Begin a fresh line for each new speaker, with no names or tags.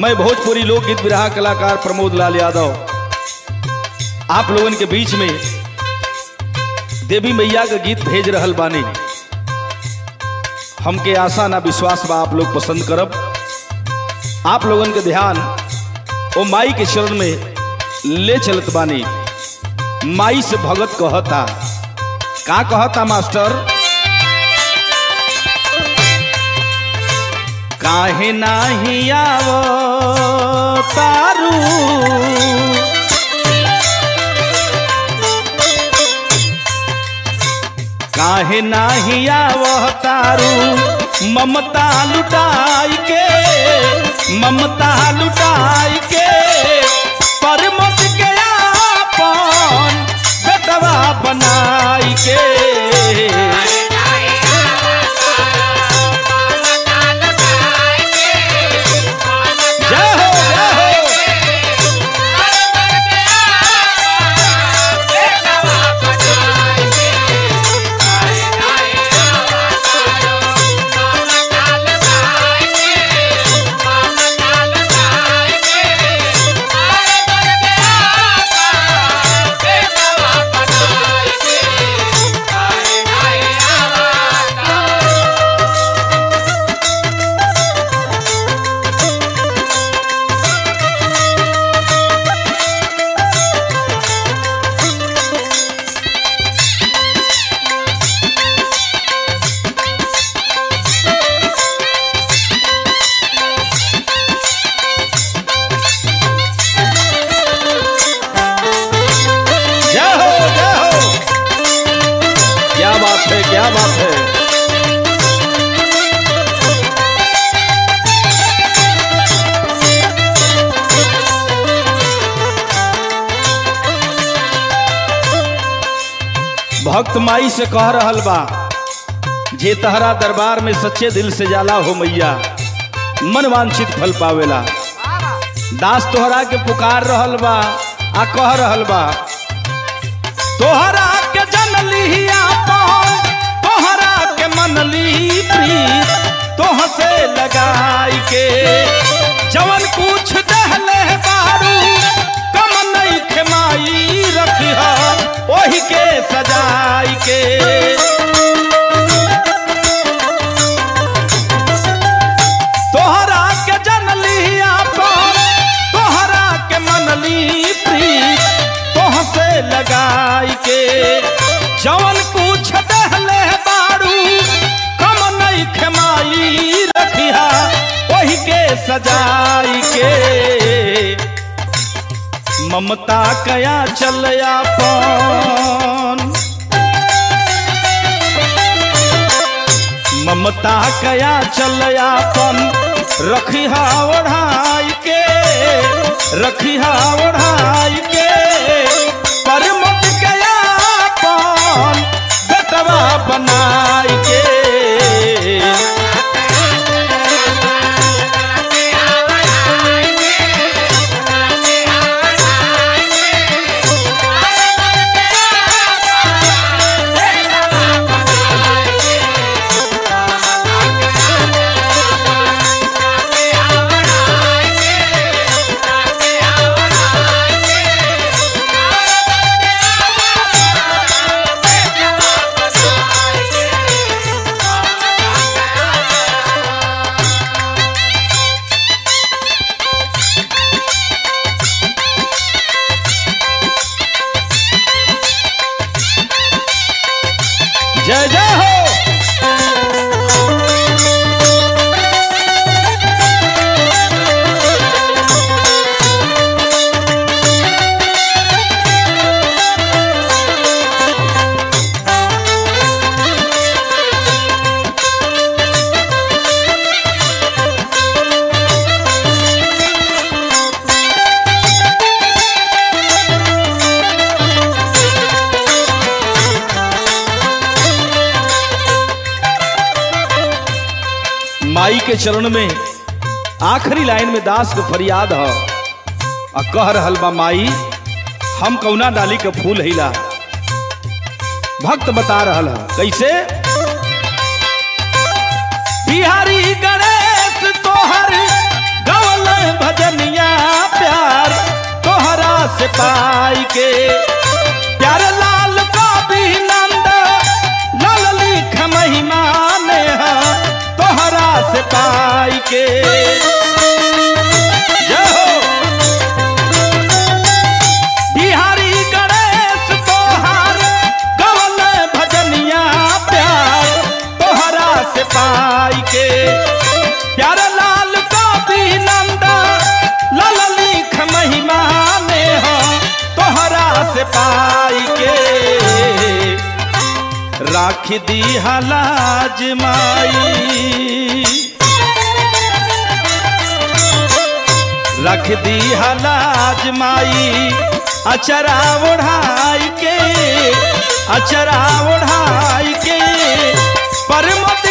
मैं भोजपुरी लोकगीत विरहा कलाकार प्रमोद लाल यादव आप लोगन के बीच में देवी मैया का गीत भेज रहल बानी हमके आशा ना विश्वास बा आप लोग पसंद करब आप लोगन के ध्यान ओ माई के चरण में ले चलत बानी माई से भगत कहता का कहता मास्टर काहे नाही आवो तारू काहे नाही आवह तारू ममता लुटाई के ममता लुटाई के पर मत के आपन बेटवा बनाई के जय हो जय हो जय हो जय हो क्या बात है क्या बात है भक्त माई से कह रहल बा जे तहरा दरबार में सच्चे दिल से जाला हो मैया मन वांछित फल पावेला दास तोहरा के पुकार रहल बा आ कह रहल बा तोहरा के जनली आपन तोहरा के मनली प्रीत तोह से लगाई के जवन कुछ दहले बारू कम नहीं खेमाई रखी ओही के सजाई के तोहरा के जनली आपन तोहरा के मनली प्रीत तोह से लगाई के जवन कुछ दहले बारू कम नहीं खेमाई रखिया वही के सजाई के ममता कया चल आपन ममता कया चल आपन रखिहा ओढ़ाई के रखिहा ओढ़ाई के पर मत कया आपन बेटवा बनाई के जय जय हो माई के चरण में आखिरी लाइन में दास को फरियाद ह आ कह रहल बा माई हम कौना डाली के फूल हिला भक्त बता रहल है कैसे बिहारी गणेश तोहर गवल भज से पाई के जय हो बिहारी गणेश तोहार गवन भजनिया प्यार तोहरा से पाई के प्यार लाल कवि नंदा लाल लिख महिमा में हो तोहरा से पाई के राख दी हलाज माई रख दी हलाज माई अचरा ओढ़ाई के अचरा ओढ़ाई के परमत